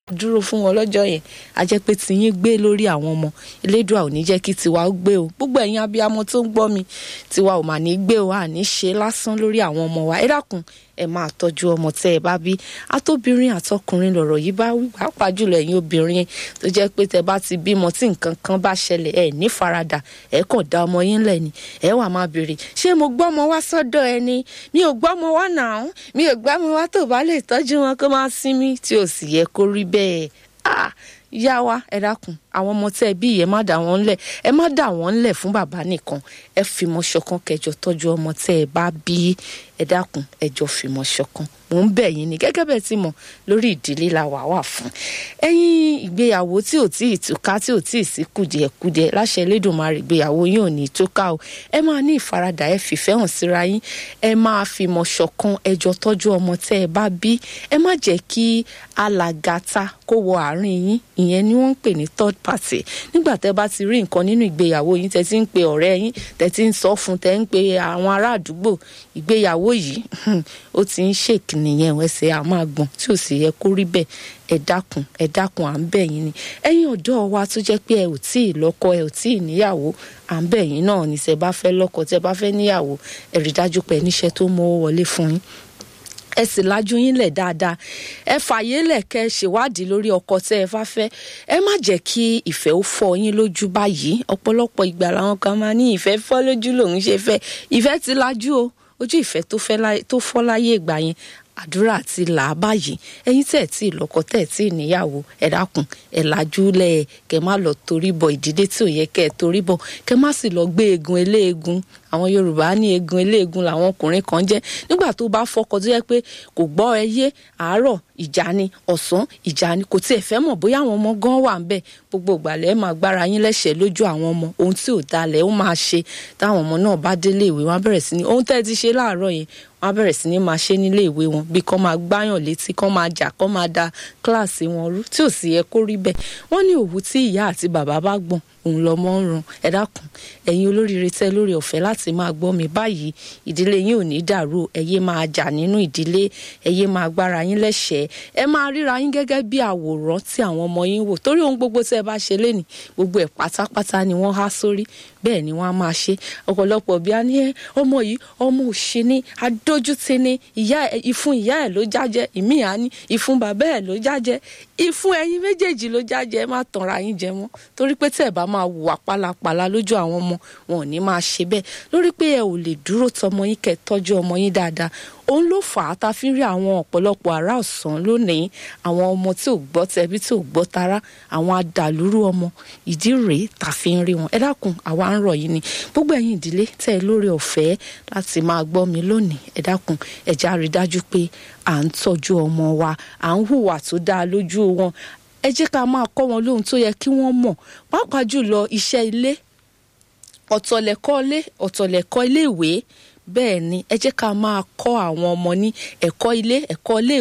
dúró fún wọn lọ́jọ́ yẹn a jẹ́ pé tiyín gbé lórí àwọn ọmọ elédùà ò ní jẹ́ kí tiwa ó gbé o gbogbo ẹ̀yin abiyamọ tó ń gbọ́ mi tiwa ò mà ní gbé o àní ṣe lásán lórí àwọn ọmọ wa ẹ dákun ẹ máa tọ́jú ọmọ tẹ́ ẹ bá bí atóbìnrin àtọkùnrin lọ̀rọ̀ yìí bá wí pàápàá jùlọ ẹ̀yin obìnrin tó jẹ́ pé tẹ́ bá ti bímọ tí nǹkan kan bá ṣẹlẹ̀ ẹ ní faradà ẹ kàn dá ọmọ yín lẹ̀ ni ẹ wà máa béèrè ṣé mo gbọ́mọ wá sọ́dọ̀ ẹ ni mi ò gbọ́mọ wá nàá mi ò gbọ́mọ wá tó bá lè tọ́jú wọn kó máa sinmi tí ò sì yẹ kó rí bẹ́ẹ̀ ah yá wa ẹ dákun àwọn ọmọ tẹ́ ẹ bí yẹn má dà wọ́n ńlẹ̀ ẹ má dà wọ́n ńlẹ̀ fún bàbá nìkan ẹ fìmọ̀ ṣọ̀kan kẹjọ tọ́jú ọmọ tẹ́ ẹ bá bí ẹ dákun ẹ jọ fìmọ̀ ṣọ̀kan mò ń bẹ̀ yín ni gẹ́gẹ́ bẹ́ẹ̀ tí mọ̀ lórí ìdílé la wà wà fún ẹ̀yin ìgbéyàwó tí ò tí ì túká tí ò tí ì sí kùdìẹ̀kudiẹ láṣẹ Elédùmarè ìgbéyàwó yín ò ní túká o ẹ máa ní ìfaradà ẹ fìfẹ́ hàn síra yín ẹ máa fìmọ̀ ṣọ̀kan ẹ jọ tọ́jú ọmọ tẹ́ ẹ bá bí ẹ má jẹ́ kí alàgàtà kó wọ àárín yín ìyẹn ni wọ́n ń pè ní third party nígbà tẹ́ bá ti rí nǹkan nínú ìgbéyàwó yín tẹ́ ti ń pe ọ̀rẹ́ yín tẹ́ ti ń sọ fún tẹ́ ń pe àwọn ará àdúgbò ìgbéyàwó yìí ó ti ń ṣèkì nìyẹn ẹsẹ̀ á máa gbọ̀n tí ò sì yẹ kó rí bẹ́ẹ̀ ẹ dákun ẹ dákun à ń bẹ̀ yín ni ẹ̀yin ọ̀dọ́ wa tó jẹ́ pé ẹ ò tí ì lọ́kọ ẹ ò tí ì níyàwó à ń bẹ̀ yín náà ní tẹ́ bá fẹ́ lọ́kọ tẹ́ bá fẹ́ níyàwó ẹ rí dájú pé níṣẹ́ tó mọ́ wọlé fún yín ẹ sì lajú yín lẹ̀ dáadáa ẹ fàyè lẹ̀ kẹ́ ẹ ṣèwádìí lórí ọkọ tẹ́ ẹ bá fẹ́ ẹ má jẹ́ kí ìfẹ́ ó fọ́ yín lójú báyìí ọ̀pọ̀lọpọ̀ ìgbà làwọn kan máa ní ìfẹ́ fọ́ lójú lòun ṣe fẹ́ ìfẹ́ ti lajú o ojú ìfẹ́ tó fọ́ láyé ìgbà yẹn àdúrà ti là á báyìí ẹ̀yin tẹ́ ẹ tí ì lọ́kọ tẹ́ ẹ tí ì níyàwó ẹ dákun ẹ lajú lẹ kẹ má lọ torí bọ ìdílé tí ò yẹ kẹ ẹ torí bọ kẹ má sì lọ gbé egun eléegun àwọn yorùbá ní egun eléegun làwọn ọkùnrin kan jẹ́ nígbà tó bá fọkọ tó yẹ pé kò gbọ́ ẹ yé àárọ̀ ìjà ni ọ̀sán ìjà ni kò tiẹ̀ fẹ́ mọ̀ bóyá àwọn ọmọ gan wà ń bẹ̀ gbogbo ìgbàlẹ̀ máa gbára yín lẹ́sẹ̀ lójú àwọn ọmọ ohun tí ò dalẹ̀ ó máa ṣe táwọn ọmọ náà bá délé ìwé wọn á bẹ̀rẹ̀ sí ní ohun tẹ́ ẹ ti ṣe láàárọ̀ yẹn wọn á bẹ̀rẹ̀ sí ní máa ṣe nílé ìwé wọn bí kán máa gbáyàn létí kán máa jà kán máa da kíláàsì wọn rú tí ò sì yẹ kó rí bẹ́ẹ̀ wọ́n ní òwú tí ìyá àti bàbá bá gbọ̀n òun lọmọ ń ràn ẹ dákun ẹ̀yin olóríire tẹ́ lórí ọ̀fẹ́ láti máa gbọ́ mi báyìí ìdílé yín ò ní dàrú ẹ yé máa jà nínú ìdílé ẹ yé máa gbára yín lẹ́sẹ̀ẹ́ ẹ máa ríra yín gẹ́gẹ́ bí àwòrán tí àwọn ọmọ yín wò torí ohun gbogbo tẹ́ ẹ bá ṣe lénìí gbogbo ẹ̀ pátápátá ni wọ́n há sórí bẹ́ẹ̀ ni wọ́n á máa ṣe ọ̀pọ̀lọpọ̀ bí a ní ẹ ọmọ yìí ọmọ òṣè ni adójútì ni ìyá ẹ ìfun ìyá ẹ ló jájẹ ìmí à ní ìfun bàbá ẹ ló jájẹ ìfun ẹ̀yin méjèèjì ló jájẹ ẹ má tanra yín jẹ mọ́ torí pé tẹ́ ẹ bá máa wùwà pálapàla lójú àwọn ọmọ wọn ò ní máa ṣe bẹ́ẹ̀ lórí pé ẹ ò lè dúró tọmọ yín kẹ́ tọ́jú ọmọ yín dáadáa òun ló fà á ta fi ń rí àwọn ọ̀pọ̀lọpọ̀ ará ọ̀sán lónìí àwọn ọmọ tí ò gbọ́ tẹbí tí ò gbọ́ tara àwọn adàlúrú ọmọ ìdí rèé ta fi ń rí wọn ẹ dákun àwa ń rọ̀ yìí ni gbogbo ẹ̀yin ìdílé tẹ́ ẹ lórí ọ̀fẹ́ láti máa gbọ́ mi lónìí ẹ dákun ẹ já rí dájú pé à ń tọ́jú ọmọ wa à ń hùwà tó dáa lójú wọn ẹ jẹ́ ká máa kọ́ wọn lóhun tó yẹ kí wọ́n mọ̀ pàápàá jùlọ iṣẹ́ ilé ọ̀tọ̀lẹ̀kọ́ ilé ọ̀tọ̀lẹ̀kọ́ ilé ìwé bẹ́ẹ̀ ni ẹ jẹ́ ká máa kọ́ àwọn ọmọ ní ẹ̀kọ́ ilé ẹ̀kọ́ ilé